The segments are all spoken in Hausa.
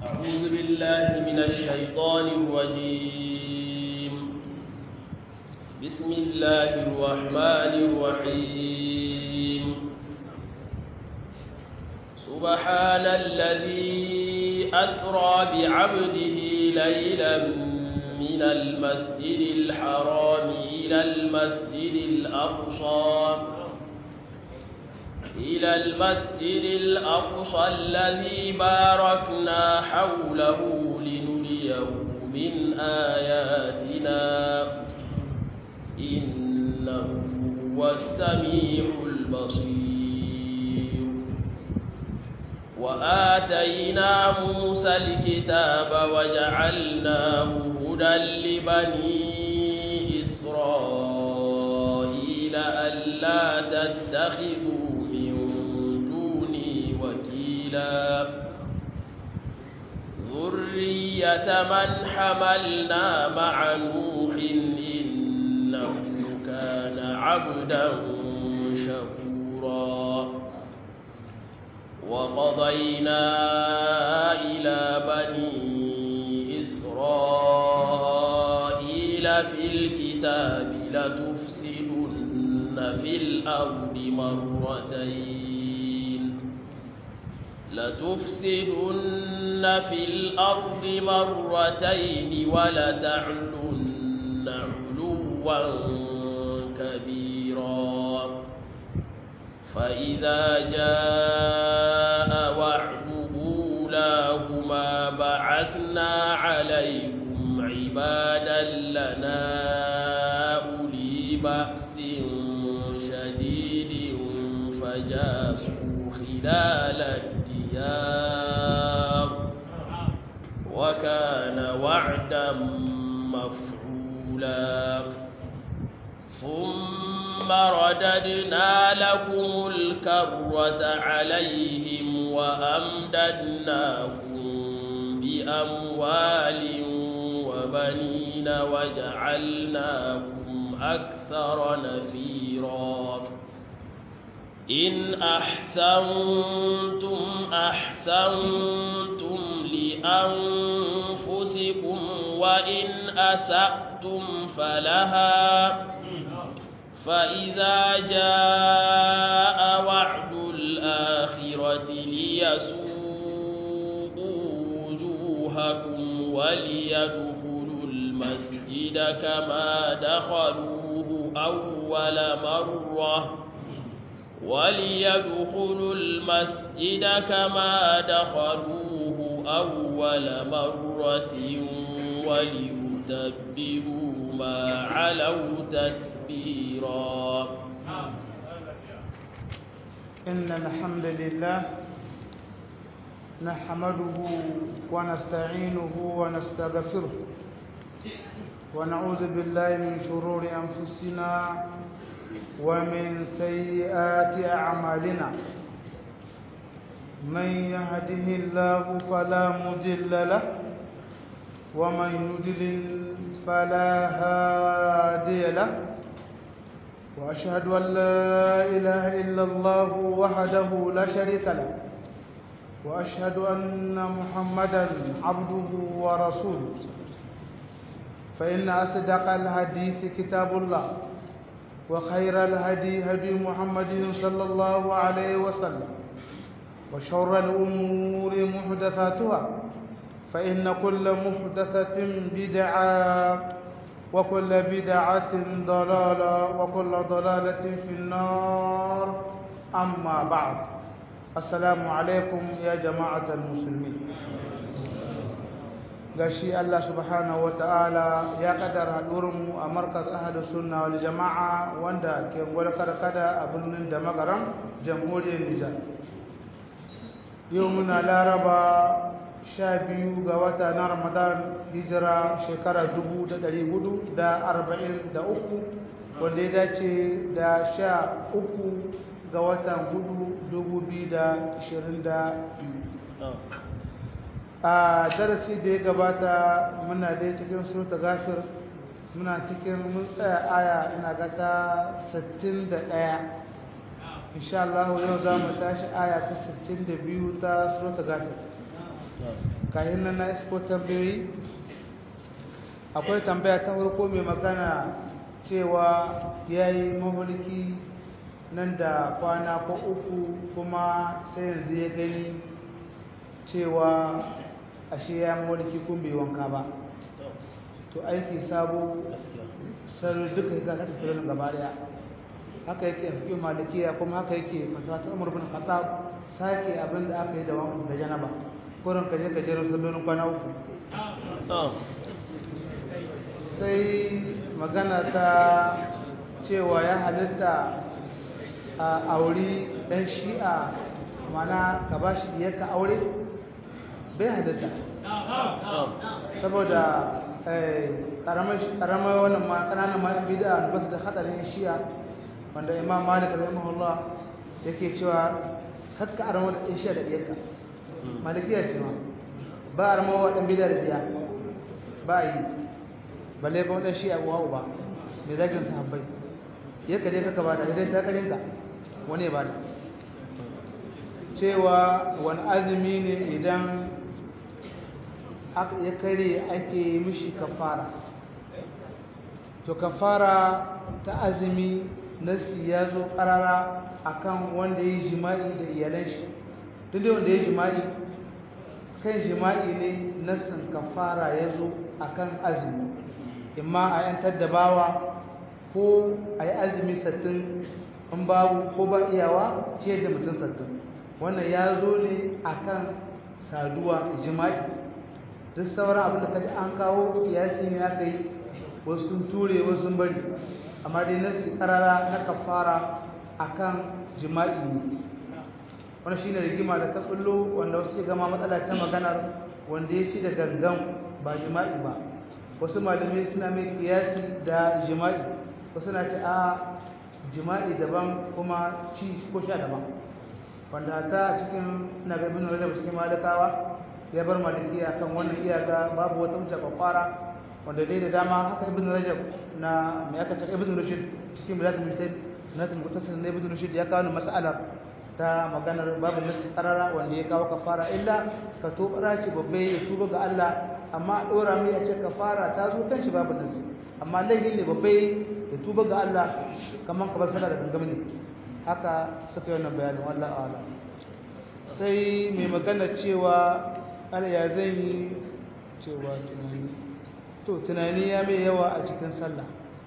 أعوذ بالله من الشيطان الرجيم بسم الله الرحمن الرحيم سبحان الذي أسرى بعبده ليلا من المسجد الحرام إلى المسجد الأقصى إلى المسجد الأقصى الذي باركنا حوله لنريه من آياتنا إنه هو السميع البصير وآتينا موسى الكتاب وجعلناه هدى لبني إسرائيل ألا تتخذوا من دوني وكيلا ذرية من حملنا مع نوح إنه كان عبدا شكورا وقضينا إلى بني إسرائيل في الكتاب لتفسدن في الأرض مرتين لتفسدن في الأرض مرتين ولتعلن علوا كبيرا فإذا جاء وعد أولاهما بعثنا عليكم عبادا لنا أولي بأس شديد فجاسوا خلال الديار وكان وعدا مفعولا ثم رددنا لكم الكرة عليهم وأمددناكم بأموال وبنين وجعلناكم أكثر نفيرا إن أحسنتم أحسنتم لأنفسكم وإن أسأتم فلها فإذا جاء وعد الآخرة ليسوءوا وجوهكم وليدخلوا المسجد كما دخلوه أول مرة وليدخلوا المسجد كما دخلوه أول مرة وليتبروا ما علوا تتبيرا إن الحمد لله نحمده ونستعينه ونستغفره ونعوذ بالله من شرور أنفسنا ومن سيئات أعمالنا من يهده الله فلا مضل له ومن يضلل فلا هادي له وأشهد أن لا إله إلا الله وحده لا شريك له وأشهد أن محمدا عبده ورسوله فإن أصدق الحديث كتاب الله وخير الهدي هدي محمد صلى الله عليه وسلم وشر الأمور محدثاتها فإن كل محدثة بدعة وكل بدعة ضلالة وكل ضلالة في النار أما بعد السلام عليكم يا جماعة المسلمين gashi Allah subhanahu wa ta'ala ya kaddara haɗurinmu a markas ahadu sunna wal jama'a wanda ke gwalkar kada a birnin da magaran jamhuriyar Nijar. Yau muna laraba sha biyu ga wata na Ramadan hijira shekara dubu da ɗari hudu da arba'in da uku wanda ya dace da sha uku ga watan hudu dubu biyu da ashirin da biyu. a darasi da ya gabata muna dai cikin surta gafir muna cikin mun tsaya aya ina ga ta 61 insha Allah yau za mu tashi aya ta 62 ta surta gafir kayan nan na isko tambayoyi akwai tambaya ta farko mai magana cewa ya yi mahulki nan da kwana ko uku kuma sai yanzu ya gani cewa ashe ya mahulki kun bai wanka ba to aiki sabo sarari duka ya gasa tasirin gaba daya haka yake fi malikiya kuma haka yake fatawa ta umar bin khattab sake abin da aka yi da wani da janaba kurin ka je ka jero sallolin kwana uku sai magana ta cewa ya halitta a auri ɗan shi'a mana ka ba shi ka aure bai halitta saboda ƙaramar wannan ma ƙananan ma'an bida ba su da haɗarin shi'a wanda imam malik rahimahullah yake cewa kakka arama da shi'a da ɗiyarka malikiya ce ma ba arama wa ɗan bida da ɗiya ba yi balle ba wadda shi a uwa uba mai zagin sahabbai ya kaje kaka ba da idan ta karinka wani ba da cewa wani azumi ne idan ya kare ake mishi kafara to kafara ta azumi nasi ya zo karara akan wanda ya yi jima'i da iyalan shi duk da wanda ya yi jima'i kan jima'i ne nasin kafara ya zo akan azumi imma a yantar da bawa ko a yi azumi sattin in babu ko ba iyawa ce da mutum sattin wannan ya zo ne a kan saduwa jima'i duk sauran abin da kaji an kawo kiyasi ne aka yi wasu sun ture wasu sun bari amma dai na karara na kafara a kan jima'i ne wani shi ne rigima da ta ɓullo wanda wasu gama matsala ta maganar wanda ya ci da gangan ba jima'i ba wasu malamai suna mai kiyasi da jima'i wasu na ce a jima'i daban kuma ci ko sha daban wanda ta cikin na gabin rajab cikin malakawa ya bar maliki a kan wannan iyaka babu wata wuce kwakwara wanda dai da dama haka ibn rajab na mai aka cika ibn rushid cikin bilatul misal natul mutasil na ibn rushid ya kawo mas'alar ta maganar babu nasi karara wanda ya kawo kafara illa ka to ce babbai ya tuba ga Allah amma dora mai a ce kafara ta zo kan shi babu nasi amma laifin ne babbai ya tuba ga Allah kaman ka bar sallah da gangam ne haka suka yi wannan bayanin wallahi a'lam sai mai magana cewa Allah ya zan yi cewa tunani to tunani ya mai yawa a cikin sallah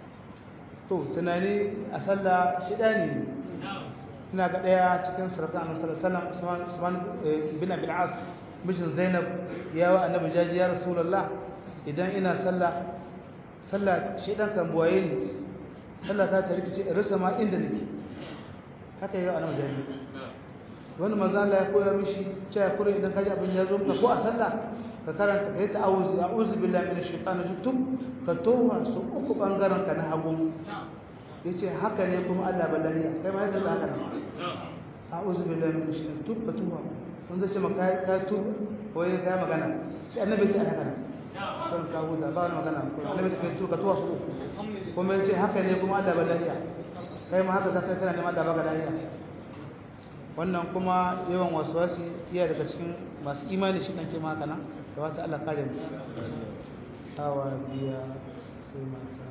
to tunani a sallah shida ne ina ga daya cikin sarkan annabi sallallahu alaihi wasallam Usman bin Abi al-As mijin Zainab ya wa annabi jaji ya rasulullah idan ina sallah sallah shi dan kan buwaye ni sallah ta ta rikice in rasa ma inda nake haka yau annabi jaji wani manzo Allah ya koya mishi cewa kure idan kaji abin ya zo ka ko a sallah ka karanta kai ta'awuzi a'udhu billahi minash shaitani rajim ka towa su uku bangaren ka na hagu yace haka ne kuma Allah ballahi kai ma yadda haka ne a'udhu billahi minash shaitani tubba tuwa kun zai ce maka ka tu ko ya ga magana shi annabi ce haka ne kan ka huta ba wani magana ko annabi ce kai tu ka tuwa su uku kuma yace haka ne kuma Allah ballahi kai ma haka zaka kana neman Allah baka lahiya wannan kuma yawan waswasi iya daga cikin masu imani shi ɗanke maka nan da wata Allah kare mu hawa biya sai mata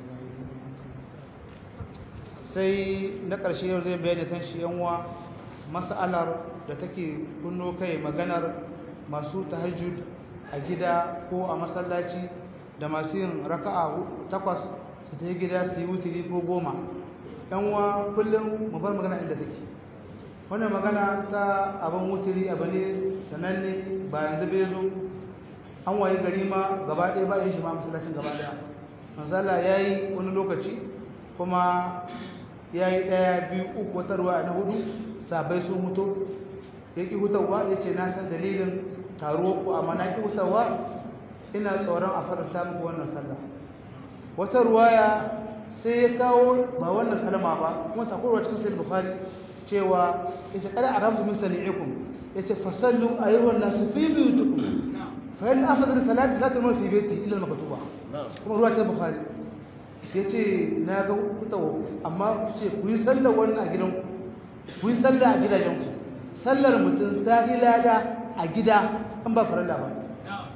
sai na ƙarshe yau zai bayani kan shi yanwa mas'alar da take kunno kai maganar masu tahajjud a gida ko a masallaci da masu yin raka'a takwas su ta gida su yi wutiri ko goma yanwa kullum mu bar magana inda take wannan magana ta abin wuturi abu ne sananne ba yanzu bai zo an waye gari ma gaba ɗaya ba yin shi ma masallacin gaba ɗaya manzala ya yi wani lokaci kuma ya yi ɗaya biyu uku wata ruwa na hudu sabai sun huto ya ƙi hutawa ya ce na san dalilin taruwa ku amma na ƙi hutawa ina tsoron a faranta muku wannan sallah wata ruwaya sai ya kawo ba wannan kalma ba kuma takurwa cikin sai bukhari cewa yace kada arabu min sani'ikum yace fasallu ayyuhan nasu fi buyutikum fa in afdal salati la tamur fi baiti illa al-maktuba kuma ruwa ta bukhari yace na ga kutawo amma ce ku yi sallar wannan a gidan ku yi sallar a gidajen ku sallar mutum ta hilada a gida an ba farilla ba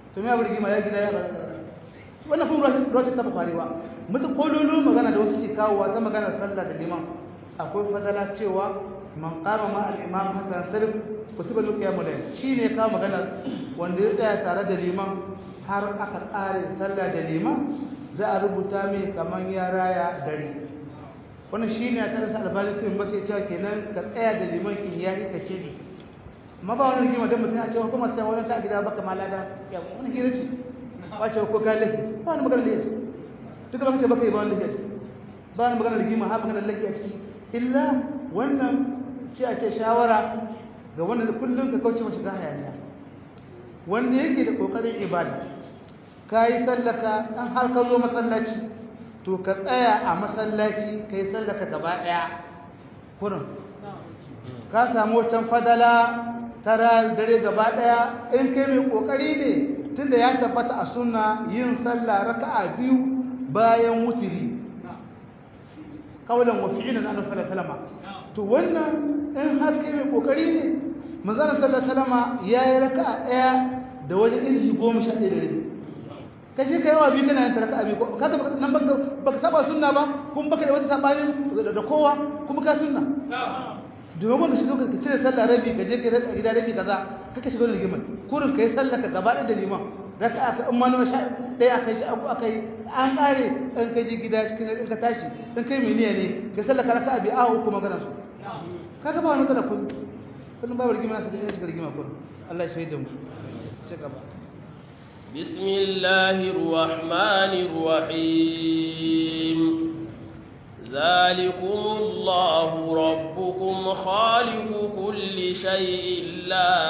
to me abu rigima ya gida ya wannan kuma rashin ta bukari ba mutu kololo magana da wasu ke kawowa ta magana sallah da liman akwai fadala cewa man qama ma al-imam hatta sarf kutiba lahu qiyamul layl shine ka magana wanda ya tsaya tare da liman har aka tsare sallah da liman za a rubuta mai kaman ya raya dare wannan shine a karanta albani sai ba sai cewa kenan ka tsaya da liman kin ya yi ka kiri amma ba wani rigima dan mutum ya ce kuma sai wani ka gida baka malada ya wani hira ce ba ce ko ka lahi ba wani magana da yake duka ba ka ce baka yi ba wani lahi ba wani magana rigima ha magana lahi a ciki illa wannan ce a ce shawara ga wanda kullum ka kauce mashi ga hayaniya wanda yake da kokarin ibada ka yi sallaka dan har ka zo masallaci to ka tsaya a masallaci ka yi sallaka gaba ɗaya kurin ka samu wancan fadala tara dare gaba ɗaya in kai mai kokari ne tunda ya tabbata a sunna yin sallah raka'a biyu bayan wutiri kaulan wa fi'lan annabi sallallahu alaihi wasallam to wannan in har kai mai kokari ne manzon sallallahu alaihi wasallam yayi raka'a daya da wajen izhi 11 da rabi kashi kai wa bi kana yin raka'a bi ka ta nan baka baka saba sunna ba kuma baka da wata sabani da kowa kuma ka sunna domin wanda shi ka cire sallah rabi ka je ka raka gida rabi kaza kaka shiga wani rigimar kurin kai sallah ka gaba da liman raka aka in ma na sha ɗaya aka yi abu aka yi an ƙare in ka ji gida cikin in ka tashi in kai mai niyya ne ka sallah ka raka abi awo kuma magana su kaga ba wani kada kun kullum babu rigima su da shiga rigima kullum Allah ya shaida mu ci gaba بسم الله الرحمن الرحيم ذلكم الله ربكم خالق كل شيء لا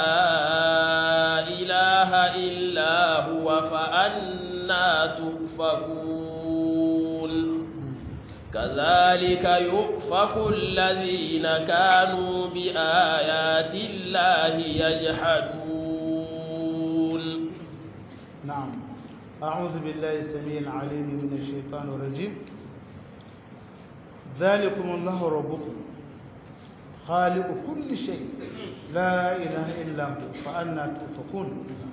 إله إلا هو فأنا تؤفكون كذلك يؤفك الذين كانوا بآيات الله يجحدون نعم أعوذ بالله السميع العليم من الشيطان الرجيم ذلكم الله ربكم خالق كل شيء لا إله إلا هو فأنا تؤفكون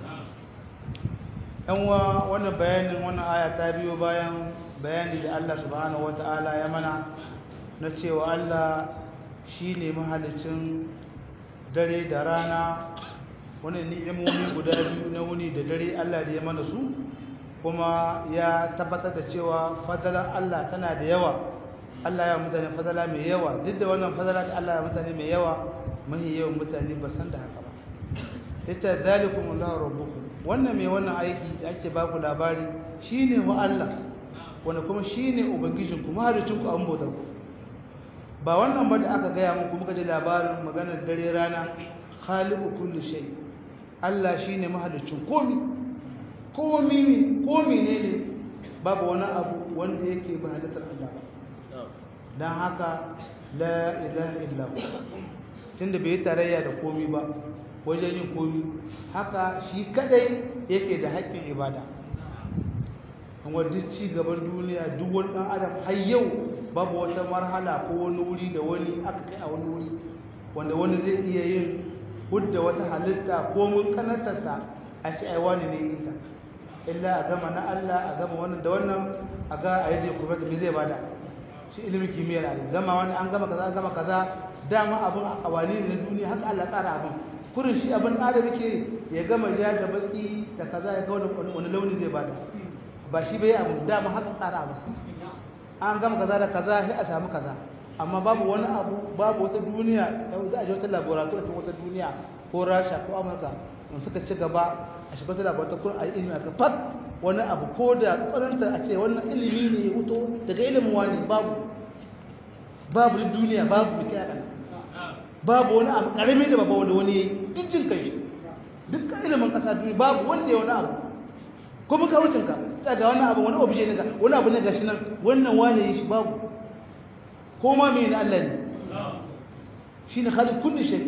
yanwa wannan bayanin wannan aya ta biyo bayan bayani da Allah subhanahu wata'ala ya mana na cewa Allah shine mahalicin dare da rana wannan ni'imomi guda biyu na wuni da dare Allah da ya mana su kuma ya tabbatar da cewa fadalar Allah tana da yawa Allah ya mutane fadala mai yawa duk da wannan fadala da Allah ya mutane mai yawa mahi yawan mutane ba san da haka ba ita zalikum Allahu rabbukum wannan mai wannan aiki da ake baku labari shine wa Allah wanda kuma shine ubangijin ku mahalicin ku an bautar ku ba wannan ba da aka gaya muku muka ji labarin maganar dare rana khaliqu kulli shay Allah shine mahalicin komi komi komi ne ne babu wani abu wanda yake ba halittar Allah ba don haka la ilaha illahu tunda bai tarayya da komi ba wajen yin komi haka shi kadai yake da haƙƙin ibada kuma duk ci gaban duniya duk wani ɗan adam har yau babu wata marhala ko wani wuri da wani aka kai a wani wuri wanda wani zai iya yin hudda wata halitta ko mun kanatarta a shi ai wani ne ita illa a gama na Allah a gama wannan da wannan a ga a yi kuma me zai bada shi ilimin kimiyyar a gama wani an gama kaza an gama kaza dama abin a wani ne na duniya haka Allah tsara abin kurin shi abin da yake ya gama ja da baki da kaza ya ga wani wani launi zai bada ba shi bai abin dama haka tsara abin an gama kaza da kaza sai a samu kaza amma babu wani abu babu wata duniya za a je wata laboratory ta wata duniya ko rasha ko amurka in suka ci gaba a shiga wata laboratory ko a yi ilimi aka fat wani abu ko da ƙwaranta a ce wannan ilimi ne ya wuto daga ilimin wani babu babu duniya babu mai kai babu wani abu ƙarami da babu wanda wani ya yi duk jin kai shi duk ilimin ƙasa duniya babu wanda ya wani abu ko muka wucin ka ta ga wani abu wani obje ne ga wani abu ne gashi nan wannan wani ya shi babu ko ma mai na Allah ne shi ne khaliq kulli shay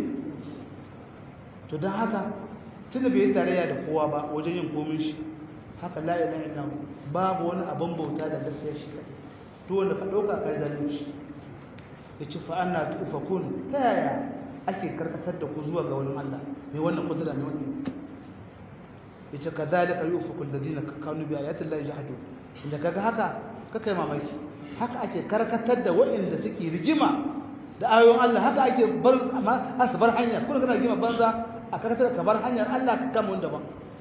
to don haka tunda bai yi tarayya da kowa ba wajen yin komin shi haka la ilaha illa babu wani abin bauta da gaskiya shi to wanda ka dauka kai zalunci yace fa anna tufakun ta yaya ake karkatar da ku zuwa ga wani Allah mai wannan kudura ne wannan yace kadhalika yufaku alladhina kanu bi ayati llahi jahadu inda kaga haka kakai mamaki haka ake karkatar da waɗanda suke rigima da ayoyin Allah haka ake bar amma su bar hanya kuma kana rigima banza a karkatar ka bar hanyar Allah ka kama wanda ba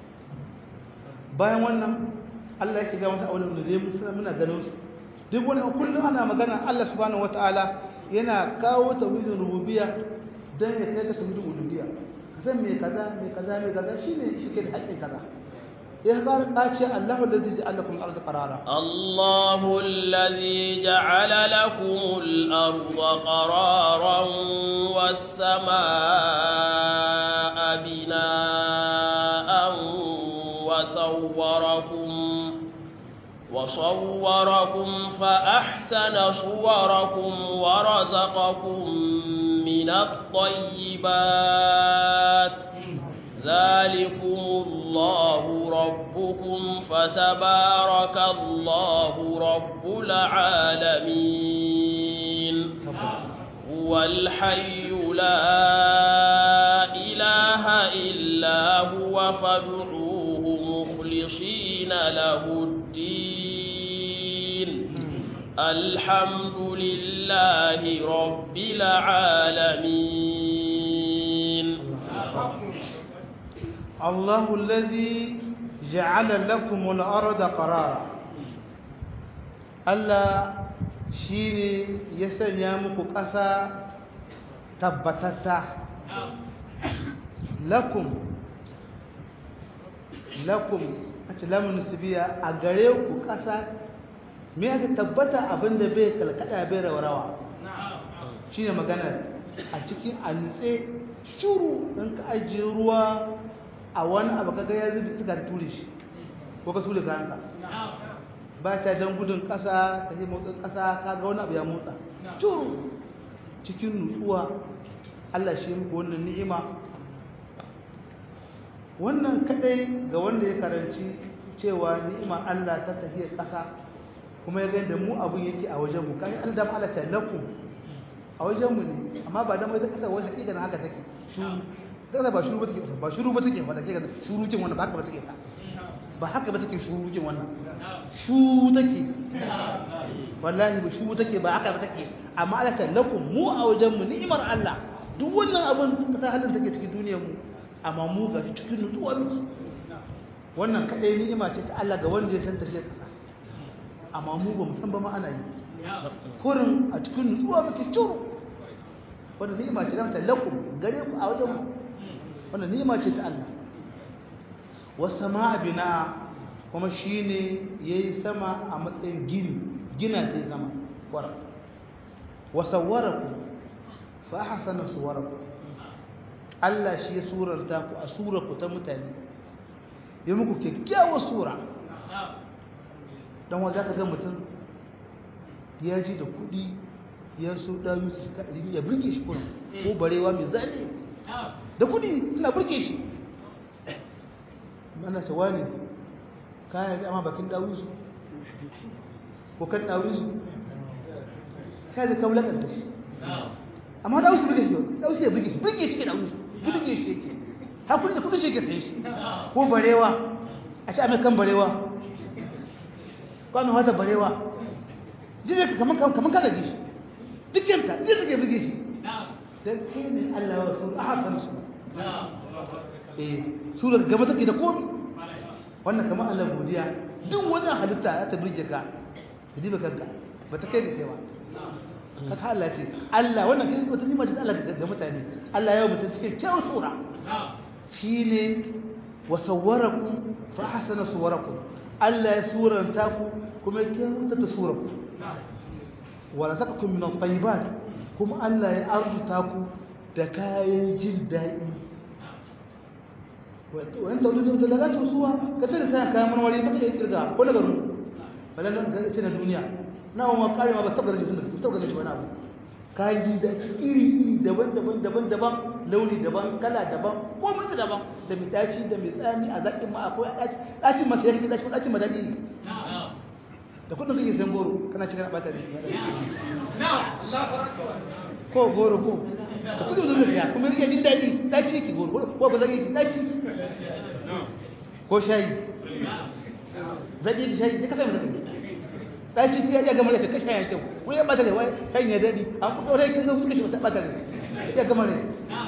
bayan wannan Allah yake ga wata aulun da zai musu muna ganin su duk wani kullum ana magana Allah subhanahu wataala yana kawo tauhidin rububiyya dan ya kai ka tauhidin uluhiyya ka san me kaza me kaza me kaza shine shi ke da haƙƙin kaza ya fara kace Allahu allazi ja'ala lakum al-ardha qarara Allahu allazi ja'ala lakum al-ardha qararan was-samaa'a binaa'an wa sawwarakum وصوركم فأحسن صوركم ورزقكم من الطيبات ذلكم الله ربكم فتبارك الله رب العالمين هو الحي لا إله إلا هو فادعوه مخلصين له الدين الحمد لله رب العالمين الله الذي جعل لكم الأرض قرارا Allah shi ne ya sanya muku ƙasa tabbatatta lakum lakum a ce lamun biya a gare ku ƙasa me aka tabbata abinda bai kalkada bai rawa shi ne maganar a cikin a nutse shuru don ka ajiye ruwa a wani abu kaga ya zubi suka ture shi ko ka ture kayanka ba ta jan gudun ƙasa ta yi motsin ƙasa ka ga wani abu ya motsa curu cikin nutsuwa Allah shi muku wannan ni'ima wannan kadai ga wanda ya karanci cewa ni'ima Allah ta tafiya ƙasa kuma ya ga da mu abun yake a wajen mu kai Allah da Allah ta lakum a wajen mu ne amma ba da mai ƙasa wai hakika na haka take shuru ƙasa ba shuru ba take ba shuru ba take ba take shuru kin wannan ba haka ba take ta ba haka ba take shuru kin wannan shu take wallahi ba shu take ba haka ba take amma Allah ta lakum mu a wajen mu ni'imar Allah duk wannan abun kasa halin take cikin duniyar mu amma mu ga cikin nutsuwa muke wannan kadai ni'ima ce ta Allah ga wanda ya san ta shi kasa amma mu ba mu san ba ma ana yi kurin a cikin nutsuwa muke curu wannan ni'ima ce ta lakum gare ku a wajen mu wannan ni'ima ce ta Allah was samaa bina kuma shi ne ya yi sama a matsayin gini gina ta yi sama wara wasawaraku fa hasana suwaraku Allah shi ya suranta ku a surarku ta mutane ya muku kyakkyawar sura don wajen ka ga mutum ya ji da kudi ya so ɗayu su suka ɗari ya birge shi kuna ko barewa mai zane da kudi suna birge shi mana ta wani kayan amma bakin dawusu ko kan dawusu sai da kawo lakanta shi amma dawusu bige shi dawusu ya bige shi bige shi ke dawusu bige shi yake hakuri da kudin shi ke sai shi ko barewa a ci kan barewa kwanu hata barewa jini kaman kaman kada gishi dukkan jini ke bige shi dan kai ne Allah wa rasul a hasan su eh sura gaba take da komai wannan kamar Allah godiya duk wannan halitta ya ta birge ka ka diba kanka ba ta kai da kai ba kaka Allah ce Allah wannan kai wata nima da Allah ga mutane Allah ya mutum cikin kyau sura shine wa sawwarakum fa hasana suwarakum Allah ya suranta ku kuma ya kyauta ta suraku wa razaqakum min at-tayyibat kuma Allah ya arzuta ku da kayan jin daɗi wani taududi da lalata suwa ka tare sai kayan marmari baka yi kirga ko daga ru balan da ga ce na duniya na wa kare ma ba tabbata shi tunda tabbata shi wani abu kayan ji da iri iri daban daban daban daban launi daban kala daban ko mutu daban da mai daci da mai tsami a zakin ma akwai daci dacin ma sai kake daci ko dacin madadi ne da kudin kake san goro kana cikin bata ne ko goro ko da kudin zuwa ya kuma rike jin daɗi ɗaci yake goro ko ba zai yi ɗaci ko shayi zaƙi shayi ka sai zaƙi ɗaci ya gama da ka shayi kyau ko ya ɓata ne wai shayi ya daɗi an fi ɗaure kin zama suka shi wata ɓata ne ya gama ne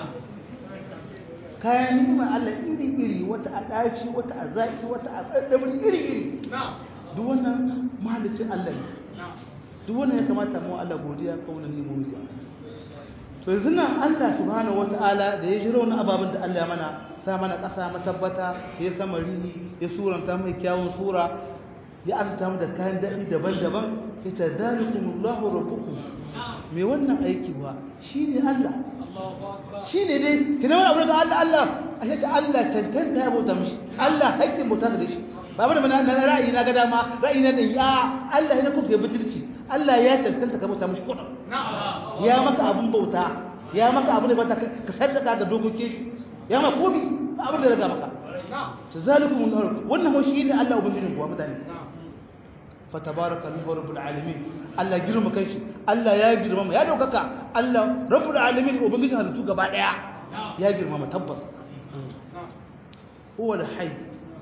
kayan nima Allah iri-iri wata a ɗaci wata a zaƙi wata a ɗaɗɗabin iri-iri duk wannan mahalicin Allah ne duk wannan ya kamata mu Allah godiya kaunan nemo mutu to yanzu nan Allah subhanahu wata'ala da ya shiro wani ababen da Allah ya mana sa mana ƙasa matabbata ya sama rihi ya suranta mai kyawun sura ya arzuta mu da kayan daɗi daban-daban ya ta dalikumullahu rabbukum me wannan aiki ba shine Allah shi ne dai kina wani abu da Allah Allah a shi Allah tantanta ya bauta mishi Allah haƙƙin bauta da shi ba bane na na ra'ayi na ga dama ra'ayi na da ya Allah ya kuka butulci Allah ya tantanta ka bauta mishi kudin ya maka abun bauta ya maka abun da bauta ka saddaka da dokokin shi ya maka komi ba abin da ya maka tazalikum Allah wannan shi ne Allah ubangijin kuwa mutane fa tabarakallahu rabbul alamin Allah girma kanshi Allah ya girmama ya daukaka Allah rabbul alamin ubangijin halittu gaba daya ya girmama tabbas huwa al-hayy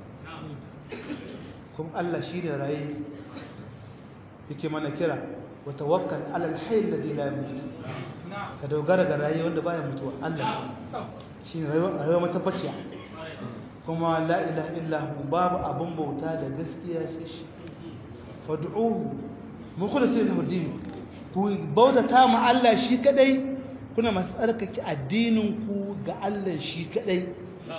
kuma Allah shine raye yake mana kira wa tawakkal ala al-hayy alladhi la yamut ka dogara ga raye wanda baya mutuwa Allah shine rayuwa rayuwa matabbaciya kuma la ilaha illa hu babu abun bauta da gaskiya sai shi fad'uhu mukhlisin lahu din ku bautata ma Allah shi kadai kuna masu tsarkake addinin ku ga Allah shi kadai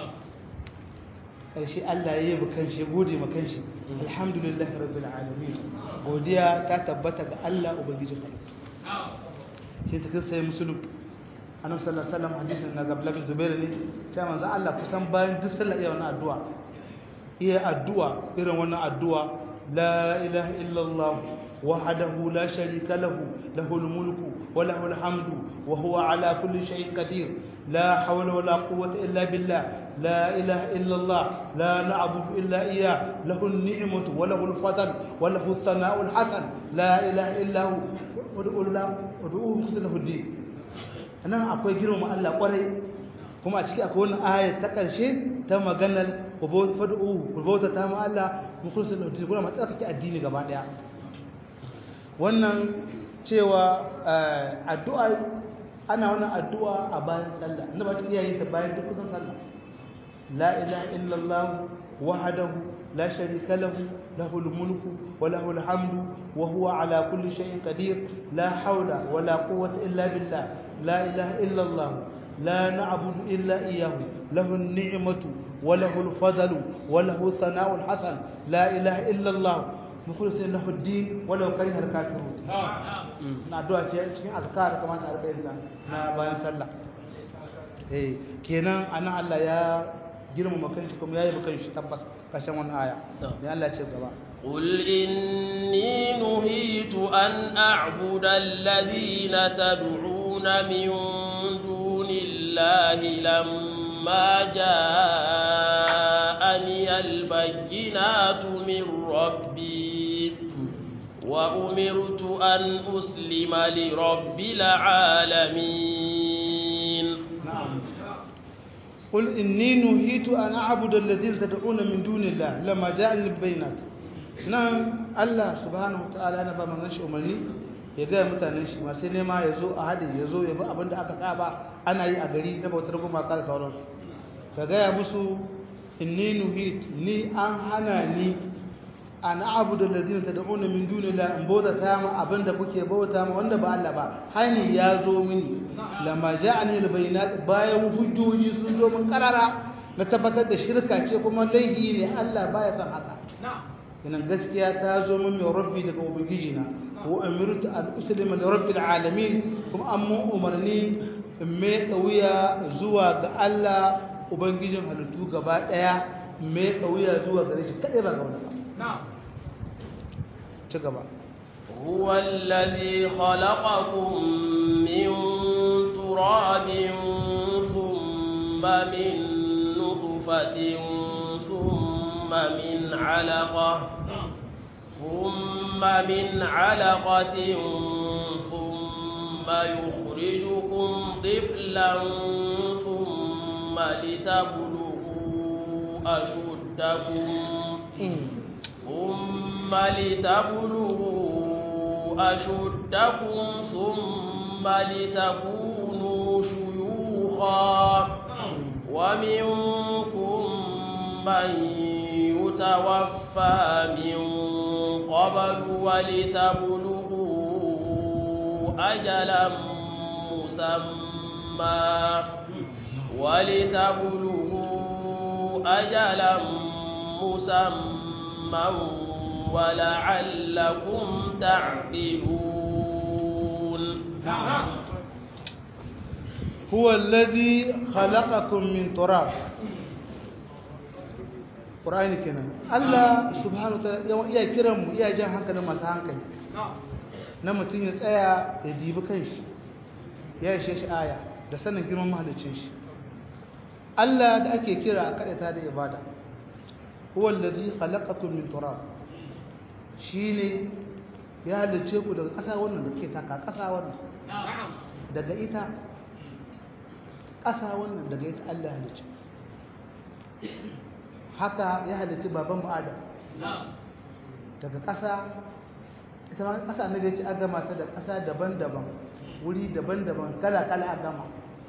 karshe Allah ya yi kanshi gode ma kanshi alhamdulillahi rabbil alamin godiya ta tabbata ga Allah ubangijin halittu sai ta kai sai musulun annabi sallallahu alaihi wasallam hadisin na gabla bin zubair ne sai manzo Allah kusan bayan duk sallah iya wannan addu'a iya addu'a irin wannan addu'a la ilaha illallah وحده لا شريك له له الملك وله الحمد وهو على كل شيء قدير لا حول ولا قوة إلا بالله لا إله إلا الله لا نعبد إلا إياه له النعمة وله الفضل وله الثناء الحسن لا إله إلا هو ودعوه مخصد له الدين أنا أقول جيرو ما الله قري kuma a ciki akwai wani ayat ta ƙarshe ta maganar fadu'u ku bauta ta ma Allah mukhlisin lahu din kuma matsaka addini gaba daya wannan cewa addu'a ana wannan addu'a a bayan sallah inda ba ta iya yin ta bayan duk kusan sallah la ilaha illallah wahdahu la sharika lahu lahul mulku wa lahul hamdu wa huwa ala kulli shay'in qadir la hawla wa la quwwata illa billah la ilaha illallah la na'budu illa iyyahu lahu an-ni'matu wa lahu al-fadlu wa lahu thana'u hasan la ilaha illallah mukhlisin lahu ad-din walau kariha al-kafirun na addu'a ce cikin azkar kamar ta arbayin ta na bayan sallah eh kenan anan Allah ya girmama kanshi kuma yayi bakan shi tabbas kashin wannan aya ne Allah ya ce gaba قل إني نهيت أن أعبد الذين تدعون من دون الله لما جاءني البينات من ربي وأمرت أن أسلم لرب العالمين نعم قل إني نهيت أن أعبد الذين تدعون من دون الله لما جاءني البينات نعم الله سبحانه وتعالى أنا بما نشأ أمني ya gaya mutanen shi masu nema ya zo a haɗe ya zo ya bi abin da aka saba ana yi a gari na bautar gumaka da sauransu ka gaya musu inni nuhit ni an hana ni an abu da ladina ta da'una min dunila in bauta ta ma abin da kuke bauta ma wanda ba Allah ba hani ya zo mini lamma ja'ani albayinat bayan hujjoji sun zo min karara na tabbatar da shirka ce kuma laifi ne Allah baya san haka inan gaskiya ta zo min mai rabbi daga ubangiji na wa amirtu an uslima li rabbil alamin kuma an mun umarni in mai kauya zuwa ga Allah ubangijin halittu gaba daya mai kauya zuwa gare shi kadai ba ga wani ba ci gaba هو الذي خلقكم من تراب ثم من نطفة ثم من علقة ثم من علقة ثم يخرجكم طفلا ثم لتبلغوا أشد أشدكم ثم لتبلغوا أشدكم ثم لتكونوا شيوخا ومنكم من يتوفى من قبل ولتبلغوا أجلا مسمى ولتبلغوا أجلا مسمى ولعلكم تعقلون هو الذي خلقكم من تراب Qur'ani kenan Allah subhanahu wa ta'ala iya kiran mu iya jan hankalin masu hankali na mutum ya tsaya ya dibi kanshi ya ishe shi aya da sanin girman mahalicin shi Allah da ake kira a kaɗata da ibada huwa allazi khalaqakum min turab shine ya halice ku daga ƙasa wannan da ke taka ƙasa wannan daga ita ƙasa wannan daga ita Allah halice haka ya halice baban mu Adam daga ƙasa ita ma ƙasa annabi ya ce an gama ta da ƙasa daban-daban wuri daban-daban kala-kala a gama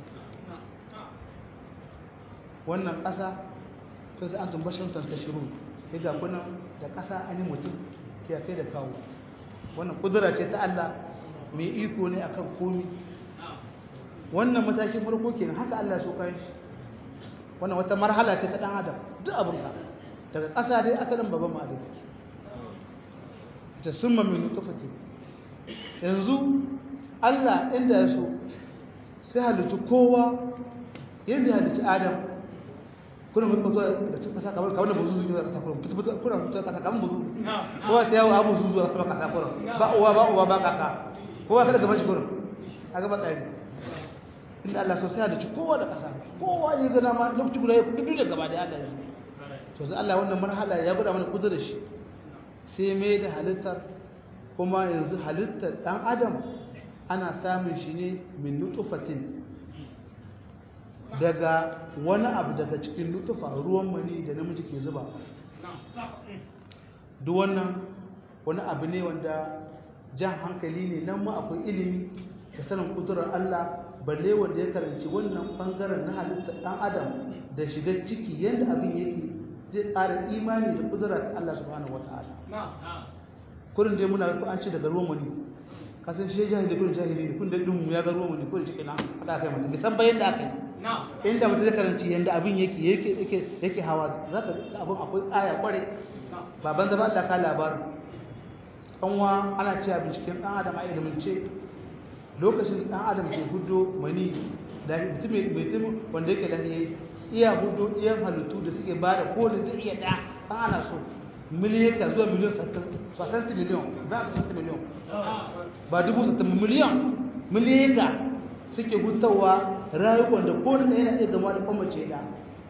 wannan ƙasa ta zai an tumbashin ta shiru ya ga kunan da ƙasa an yi mutum ke kai da kawo wannan ƙudura ce ta Allah mai iko ne akan komi wannan matakin farko kenan haka Allah so kayan shi wannan wata marhala ce ta ɗan adam duk abin ka daga ƙasa dai asalin babban ma'adar ke ta summa min nutfati yanzu Allah inda ya so sai halittu kowa yadda ya halittu Adam kuna mun fito daga cikin kasa kamar kamar buzu zuwa kasa kuna fito fito kuna fito kasa kamar buzu kowa sai yawo abu zuwa sama kasa kuna ba uwa ba uwa ba kaka kowa kada gaban shi kuna a gaba tsari inda Allah so sai halittu kowa da kasa kowa ya gana ma lokaci guda ya kudu da gaba da Allah ya to sai Allah wannan marhala ya gwada mana kudu da shi sai mai da halittar kuma yanzu halittar ɗan adam ana samun shi ne min nutufatin daga wani abu daga cikin nutufa ruwan mani da namiji ke zuba duk wannan wani abu ne wanda jan hankali ne nan ma akwai ilimi da sanin kudurar Allah balle wanda ya karanci wannan bangaren na halittar ɗan adam da shiga ciki yadda abin yake zai ƙara imani da kudura ta Allah subhanahu wata'ala kurin dai muna ko an ce daga ruwan mani kasan shi jahili kurin jahili ne kun da dun ya ga ruwan mani kurin cikin nan aka kai mutum san bayan da aka yi inda mutum zai karanci yanda abin yake yake yake yake hawa zaka abin akwai aya kware baban zaba Allah ka labarin kanwa ana cewa binciken dan adam a ilimin ce lokacin dan adam ke hudo mani da mutum mai mutum wanda yake lahiyayi iya hudu iya halittu da suke ba da kowane zai iya da an ana so miliyaka zuwa miliyan sattanti miliyan za a sattanti miliyan ba dubu sattanti miliyan miliyaka suke hutawa rayuwar da kowane da yana iya zama da kwamace da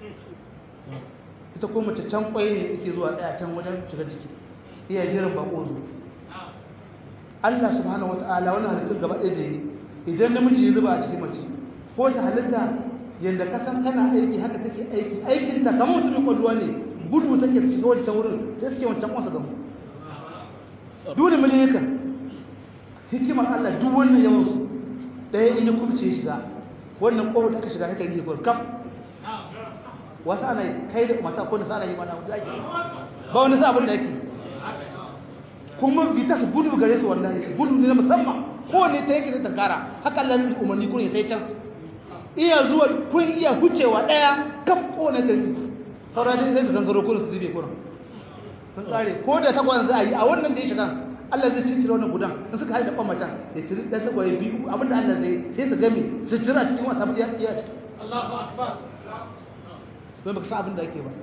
ita kwamace can kwai ne yake zuwa daya can wajen shiga jiki iya jiran bako zo Allah subhanahu wata'ala wannan halittun gaba ɗaya jini idan namiji ya zuba a cikin mace ko ta halitta yadda kasan kana aiki haka take aiki aikin ta kamar mutumin kwalluwa ne gudu take ta shiga wancan wurin sai suke wancan kwasa gamu dole miliyaka hikimar Allah duk wannan yawan su ɗaya in ya kubce ya shiga wannan ƙwaro da aka shiga haka yi kam wasu ana kai da mata ko nasa ana yi mana wanda ake ba wani sa abin da ake kuma vita su gudu gare su wallahi gudu ne na musamman kowane ta yake da tankara haka Allah ya umarni kun ya sai can iya zuwa kun iya hucewa daya kaf kowane ta yi saura dai sai su gangaro kun su zube kun sun tsare ko da takwas za a yi a wannan da ya shiga Allah zai cincire wannan gudan in suka haɗa kwan macen ya ciri ɗan tagwaye biyu abinda Allah zai sai su game su jira cikin wasa mu iya ciki Allahu akbar don baka san abin da ake ba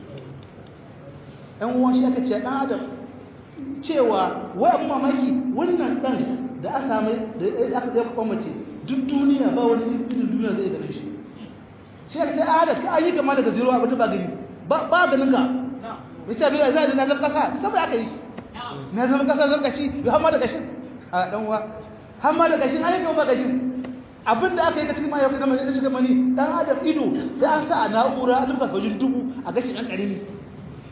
ɗan uwan shi aka ce ɗan adam cewa wai abin mamaki wannan ɗan da aka samu da aka zai kwan mace duk duniya ba wani irin duniya zai gane shi shi aka ce a da ka yi kama daga zero abin da ba gani ba ganin ka ya ce biya zai na zama kasa saboda aka yi na zama kasa zama kashi ya hama da kashin a ɗan uwa hama da kashin ayyuka ba kashin abin da aka yi ka cikin mahaifin zama ya shiga mani dan adam ido sai an sa a na'ura a limfa wajen dubu a gashi ɗan ƙarami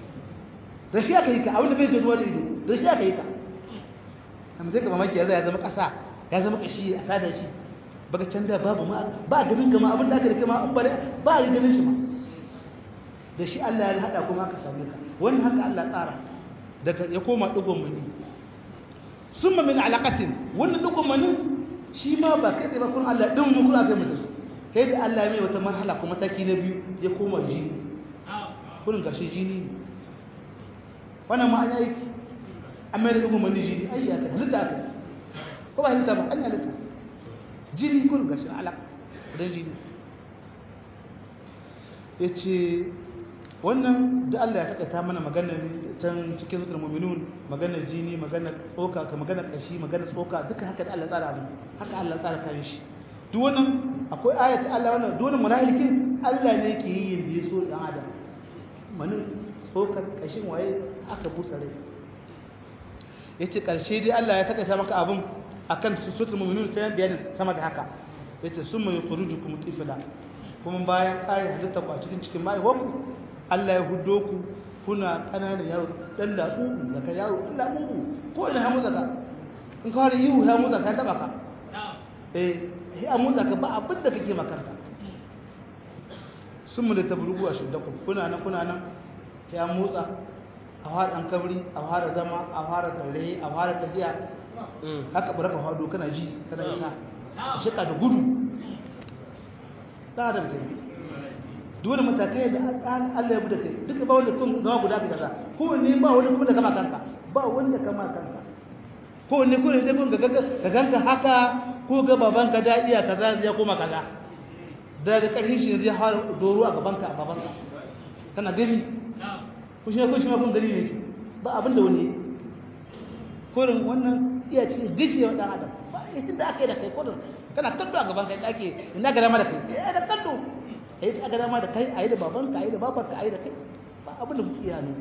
da shi aka yi ka abin da bai ganuwa da ido da shi aka yi ka amma zai ka mamaki ya zama ƙasa ya zama ƙashi a tada shi baka can da babu ma ba ganin gama abin da aka da kama ba ba a ganin shi ma da shi Allah ya haɗa kuma aka same ka wannan haka Allah tsara daga ya koma ɗigon mani sun min alaƙatin wannan ɗigon mani shi ma ba kai tsaye ba kun Allah ɗin mu kuna kai mutum kai da Allah mai wata marhala kuma taki na biyu ya koma jini kurin gashi jini ne wannan ma an yi an mai da ɗigon mani jini ai ya kai halitta aka ko ba halitta ba an yi halitta jini kurin gashi alaƙa don jini ya ce wannan da Allah ya takaita mana maganar can cikin zuwa mu'minun maganar jini maganar tsoka ka maganar kashi maganar tsoka duka haka da Allah tsara abin haka Allah tsara kan shi duk wannan akwai ayat Allah wannan duk wannan munafikin Allah ne yake yi yanda ya so dan adam manin tsokar kashin waye aka busa rai yace karshe dai Allah ya takaita maka abin akan sutul mu'minun ta bayanin sama da haka yace summa yukhrijukum tifla kuma bayan kare halitta ku a cikin cikin ma'aiwanku Allah ya hudo ku kuna ƙananan yaro ɗan laɓuɓu da ka yaro ɗan laɓuɓu ko ina hamu zaka in ka wani ihu hamu zaka ya taɓa ka eh ya motsa ka ba abin da kake makarta sun mu da tabrugu a shuddaku kuna nan kuna nan ya motsa a fara an kabri a fara zama a fara tare a fara tafiya haka baraka hado kana ji kana isa shika da gudu da da mutum dole matakai da Allah ya bude kai duka ba wanda kun gawa guda ka kaza ko ne ba wanda kuma da kama kanka ba wanda kama kanka ko ne ko ne dai kun ga ga ganka haka ko ga babanka da iya kaza ya koma kaza da da karhin shi ne zai hawa doro a gabanka a babanka kana gani ko shi ko shi ma kun gani ne ba abin da wani kurin wannan iya cikin gajiya dan adam ba inda aka yi da kai kurin kana kallo a gaban kai da ake ina ga dama da kai eh da kallo a yi aka dama da kai a yi da babanka a yi da babarka a yi da kai ba abin da muke yano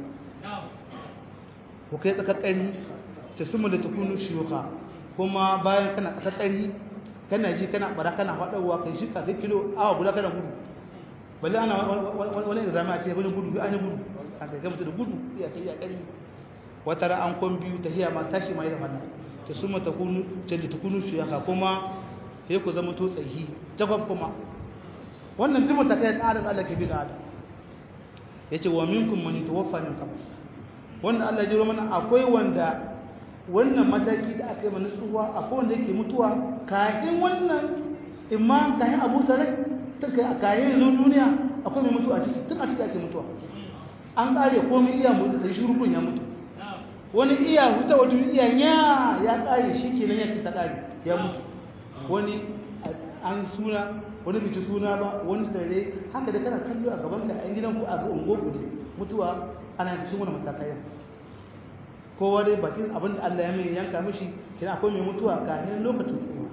ko kai tsakakkari ta sumu da tukunu shiyuka kuma bayan kana tsakakkari kana ji kana bara kana faɗawa kai shi kai kilo awa guda kana gudu balle ana wani examen a ce wani gudu an yi gudu a kai gamsu da gudu iya ta iya ƙari wata ra an kwan biyu ta hiya ma tashi ma yi da fanna ta sumu ta kunu ta da tukunu shiyuka kuma sai ku zama to tsayi jakwab kuma wannan jima ta kai tsarin Allah ke bi da adam yace wa minkum man yatawaffa min qabl wannan Allah jiro mana akwai wanda wannan mataki da aka yi mana tsuwa akwai wanda yake mutuwa kafin wannan imma kafin Abu Sarai tun kai kafin zo duniya akwai mai mutuwa ciki tun a ciki ake mutuwa an kare komai iya mutu sai shurubun ya mutu wani iya huta wato iya nya ya kare shi kenan yake ta kare ya mutu wani an suna wani bici suna ba wani tare haka da kana kallo a gaban ka a gidan ku a ga ungo ku ne mutuwa ana cikin wani matakai kowa dai bakin abin da Allah ya mai yanka mishi kina akwai mai mutuwa kafin lokacin tsuwa